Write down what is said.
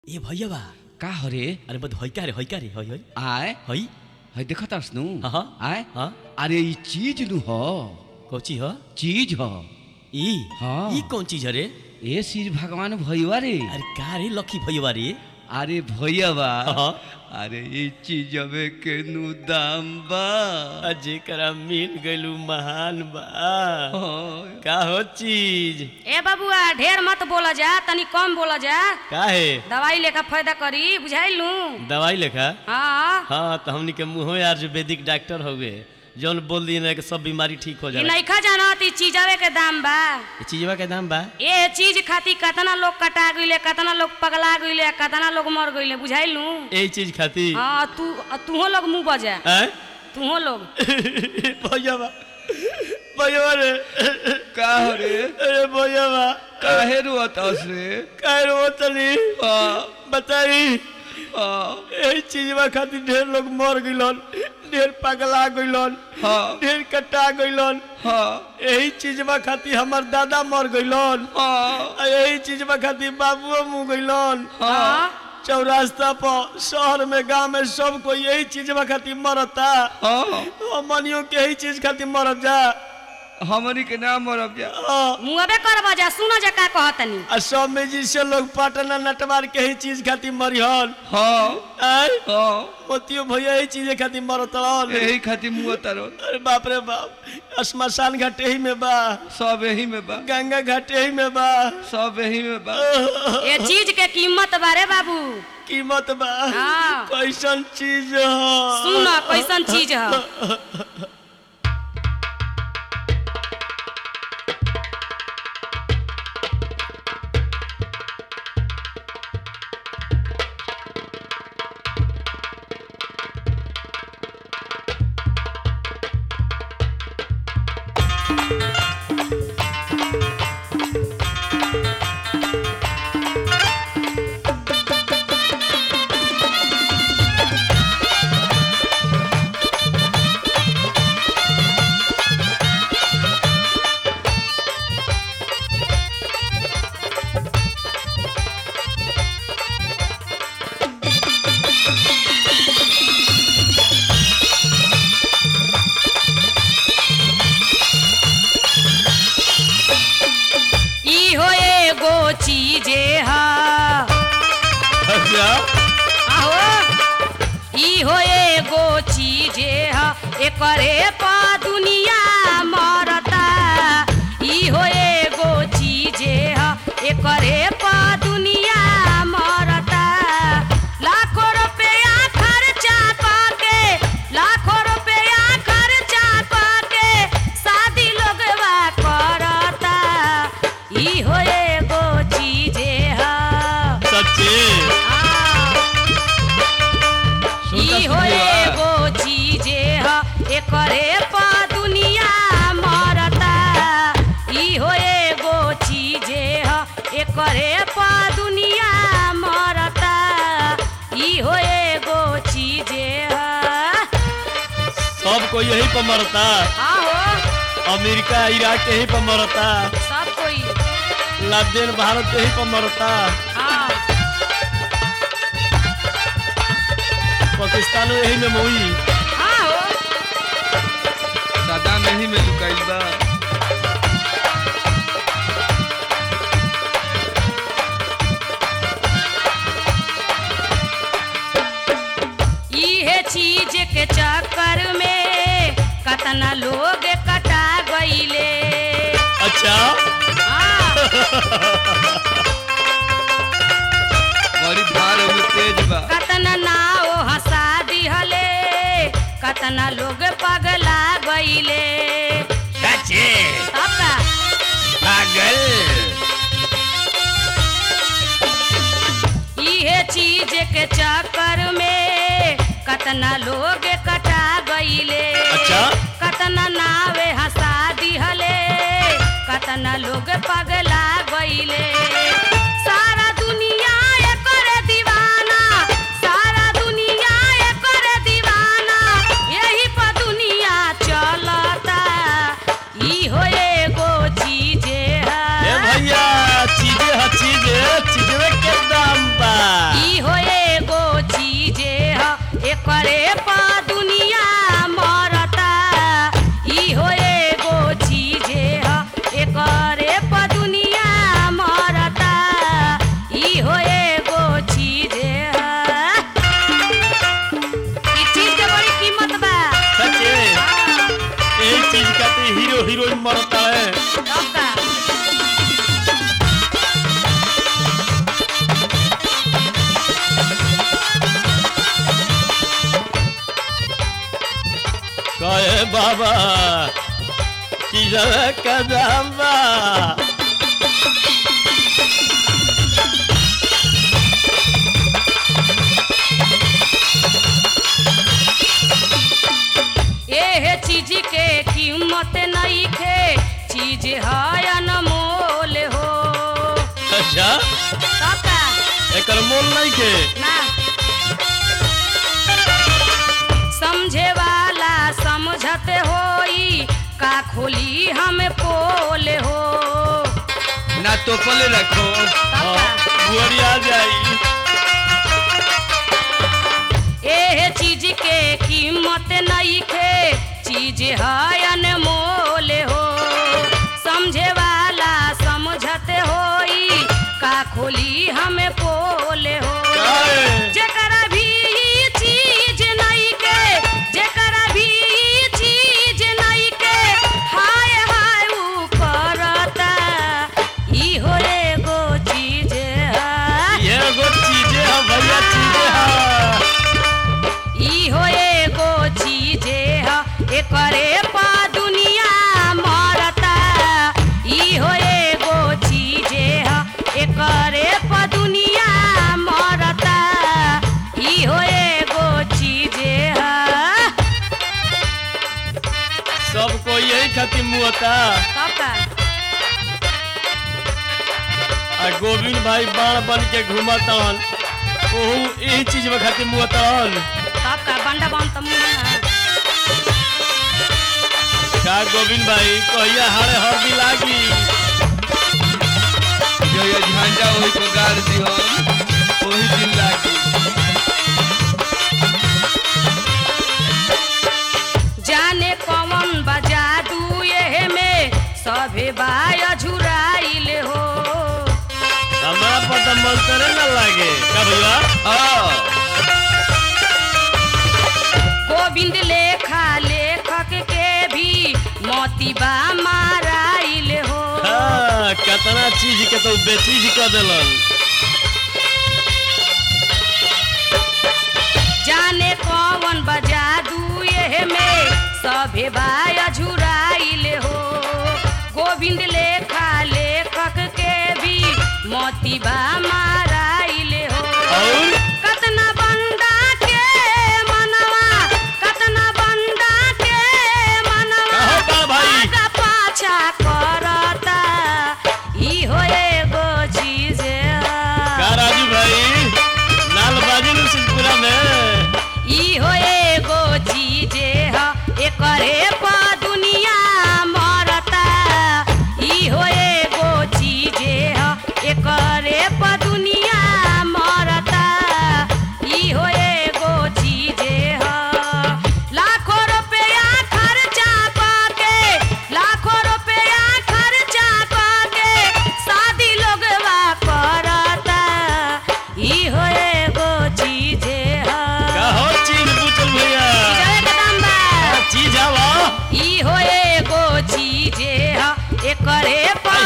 ए भैया बा का हरे अरे बद होई का रे होई का रे होई होई आय होई है देखत हस नु हाँ, हाँ। आय हाँ अरे ई चीज नु ह कोची हो चीज ह ई हाँ। ई कौन चीज है रे ए श्री भगवान भैया रे अरे का रे लकी भैया रे अरे भैया बा हाँ। अरे ई चीजवे के नु दाम बा जेकरा मिल गइलू महान बा हाँ। का हो चीज ए बबुआ ढेर मत बोला जा तनी कम बोला जा का है दवाई लेखा फायदा करी बुझाइलू दवाई लेखा हाँ हाँ तो हमनी के मुँह आयुर्वेदिक डॉक्टर हो गए जौन बोल दिए ना कि सब बीमारी ठीक हो ई जाला नइखा जानत ई चीजवे के दाम बा ये चीजवा के दाम बा ए चीज खातिर कतना लोग कटा गइले कतना लोग पगला गइले कतना लोग मर गइले बुझाइलू यही चीज खाती हाँ तू तूहो लोग मुंह बजा हैं? तूहो लोग भैया बा भैया रे का हरे अरे भैया बा काहे रोत हस रे काहे रो तनी हाँ बताई हाँ यही चीजवा खातिर ढेर लोग मर गइलन ढेर पगला गइलन हाँ ढेर कटा गइलन हाँ यही चीजवा खातिर हमर दादा मर गइलन हाँ आ यही चीजवा खातिर बाबुओ मुँह गइलन हाँ चौरास्ता पर शहर में गांव में सब कोई यही चीजवा खातिर मरता हाँ हमनियों के यही चीज खातिर मरत जा हमनी के नाम मरब जा हाँ। मुंहबे करबा जा सुना जा का कहतनी आ सब में जिससे लोग पटना नटवार के ही चीज खातिर मरिहन हाँ आय हाँ मोतियो भैया यही चीज खातिर मरतन यही खातिर मुँह तरो अरे बाप रे बाप श्मशान घाट यही में बा सब यही में बा गंगा घाट यही में बा सब यही में बा ए चीज के कीमत बारे बाबू कीमत बा हाँ। कैसन चीज ह सुन कैसन चीज है ई हो एगो चीजे हा अच्छा आहो ई हो एगो चीजे हा एकरे पा दुनिया मरता ई हो एगो चीजे हा एकरे पा दुनिया मरता लाखों रुपया खर्चा पाके लाखों रुपया खर्चा पाके शादी लोगवा करता ई हो एगो चीजे हा सच्ची ई हो एगो चीजे ह एकरे पा दुनिया मरता ई हो एगो चीजे ह एकरे पा दुनिया मरता ई हो एगो चीजे ह सब कोई यही पर मरता आहो अमेरिका इराक यही पर मरता सब कोई लादेन भारत यही पर मरता हाँ पाकिस्तान यही में मोई आहो सदा में ही में लुकाइल बा इहे चीज के चक्कर में कतना लोग कटा गईले अच्छा हाँ बड़ी भार में तेज बा कतना नाव हंसा दिहले कतना लोग पगला गईले सच्ची तब का पागल इहे चीज के चक्कर में कतना लोग कटा गईले अच्छा कतना नावे हंसा दिहले कतना लोग पगला गईले सारा दुनिया एकर दीवाना सारा दुनिया एकर दीवाना यही पर दुनिया चलता ई हो एगो चीजे है ए भैया चीजे ह चीजे चीजवे के दाम बा बाबा चीजवा का दाम बा एहे चीज के कीमत नहीं खे चीज है अनमोल हो अच्छा काका एकर मोल नहीं के ना समझे वाला समझत होई का खोली हम पोल हो ना तो पले रखो काका बुआरिया जाई एहे चीज के कीमत नहीं खे चीज है अनमोल हो समझे वाला समझत होई का खोली हम पोल हो काहे? जेकरा भी ई चीज नहीं के जेकरा भी ई चीज नहीं के हाय हाय ऊ करता ई हो एगो चीज है ये एगो चीजे है भैया चीजे है ई हो एगो चीजे ह एकरे पा दुनिया मरता ई हो एगो चीजे ह एकरे पा दुनिया मरता ई हो एगो चीजे ह सबको यही खातिर मुहता काका आ गोविंद भाई बाण बन के घूमतन ओहू यही चीज में खातिर मुहतन काका बंडा बन त मुना का गोविंद भाई कहिया हारे हरदी लागी जो ये झंडा वही को गाड़ दियो वही दिन लागी जाने कौन बजा दू ये में सभे बाय झुराइल हो हमरा पर तो मंत्र न लागे का भैया हाँ गोविंद लेखा लेखक के भी मोतीबा माराइल हो हाँ, केतना चीज के तो बेचीज कर देलन जाने कौन बजा दू ये में सभे बाय झुराइल हो गोविंद लेखा लेखक के भी मोतीबा माराइल हो और कतना बंदा के मनवा कतना बंदा के मनवा कहो बा भाई। आगा पाछा करता ई हो एगो चीज का राजू भाई लाल बाजी नु सिंहपुरा में ई हो एगो चीज ह एकरे पा दुनिया मरता ई हो एगो चीज ह एकरे पा दुनिया मरता ई हो एगो चीज ह लाखों रुपया खर्चा पाके लाखों रुपया खर्चा पाके शादी लोगवा करता ई हो एगो चीज ह का हो चीज पूछल भैया चीजवे के दाम बा। हाँ, चीज आवा ई हो एगो चीजे ह एकरे पा